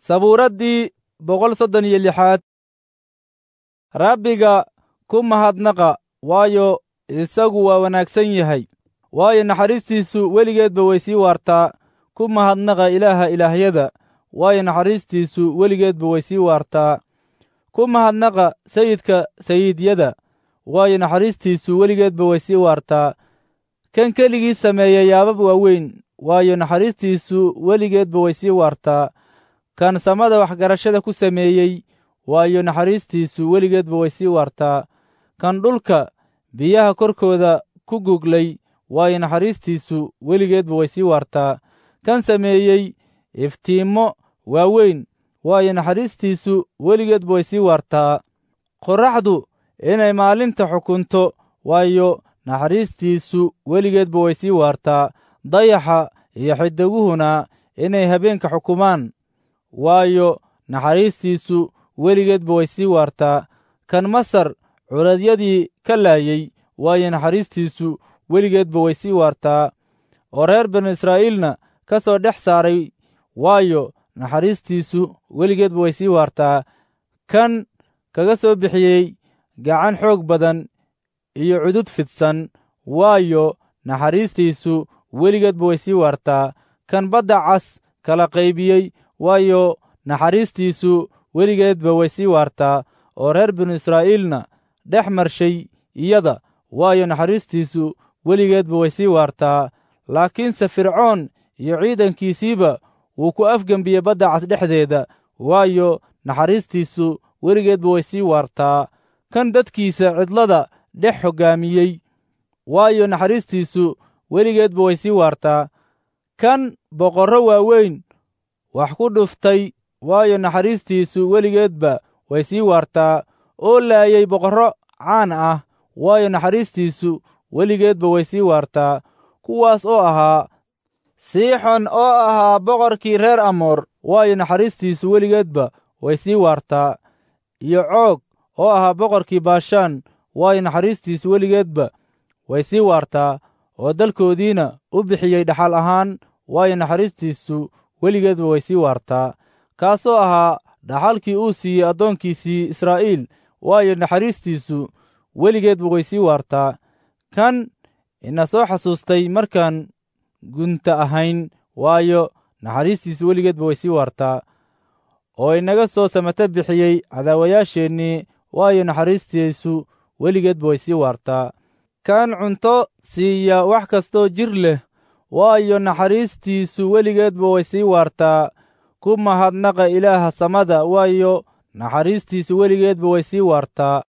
sabuuraddii boqol soddon iyo lixaad rabbiga ku mahadnaqa waayo isagu waa wanaagsan yahay waayo naxariistiisu weligeedba way sii waartaa ku mahadnaqa ilaaha ilaahyada waayo naxariistiisu weligeedba way sii waartaa ku mahadnaqa sayidka sayiidyada waayo naxariistiisu weligeedba way sii waartaa kan keligii sameeya yaabab waaweyn waayo naxariistiisu weligeedba way sii waartaa kan samada waxgarashada ku sameeyey waayo naxariistiisu weligeedba way sii waartaa kan dhulka biyaha korkooda ku guglay waayo naxariistiisu weligeedba way sii waartaa kan sameeyey iftiimmo waaweyn waayo naxariistiisu weligeedba way sii waartaa qorraxdu inay maalinta xukunto waayo naxariistiisu weligeedba way sii waartaa dayaxa iyo xidiguhuna inay habeenka xukumaan waayo naxariistiisu weligeedba way sii waartaa kan masar curadyadii ka laayey waayo naxariistiisu weligeedba way sii waartaa oo reer banu israa'iilna ka soo dhex saaray waayo naxariistiisu weligeedba way sii waartaa kan kaga soo bixiyey gacan xoog badan iyo cudud fidsan waayo naxariistiisu weligeedba way sii waartaa kan badda cas kala qaybiyey waayo naxariistiisu weligeedba way sii waartaa oo reer binu israa'iilna dhex marshay iyada waayo naxariistiisu weligeedba way sii waartaa laakiinse fircoon iyo ciidankiisiiba wuu ku afgembiyey badda cas dhexdeeda waayo naxariistiisu weligeedba way sii waartaa kan dadkiisa cidlada dhex hoggaamiyey waayo naxariistiisu weligeedba way sii waartaa kan boqorro waaweyn wax ku dhuftay waayo naxariistiisu weligeedba way sii waartaa oo laayay boqorro caan ah waayo naxariistiisu weligeedba way sii waartaa kuwaas oo ahaa siixon oo ahaa boqorkii reer amoor waayo naxariistiisu weligeedba way sii waartaa iyo coog oo ahaa boqorkii baashaan waayo naxariistiisu weligeedba way sii waartaa oo dalkoodiina u bixiyey dhaxal ahaan waayo naxariistiisu weligeedba way sii waartaa kaasoo ahaa dhaxalkii uu siiyey addoonkiisii israa'iil waayo naxariistiisu weligeedba way sii waartaa kan ina soo xasuustay markaan gunta ahayn waayo naxariistiisu weligeedba way sii waartaa oo inaga soo samata bixiyey cadaawayaasheennii waayo naxariistiisu weligeedba way sii waartaa kan cunto siiya wax kastoo jir leh waayo naxariistiisu weligeedba way sii waartaa ku mahadnaqa ilaaha samada waayo naxariistiisu weligeedba way sii waartaa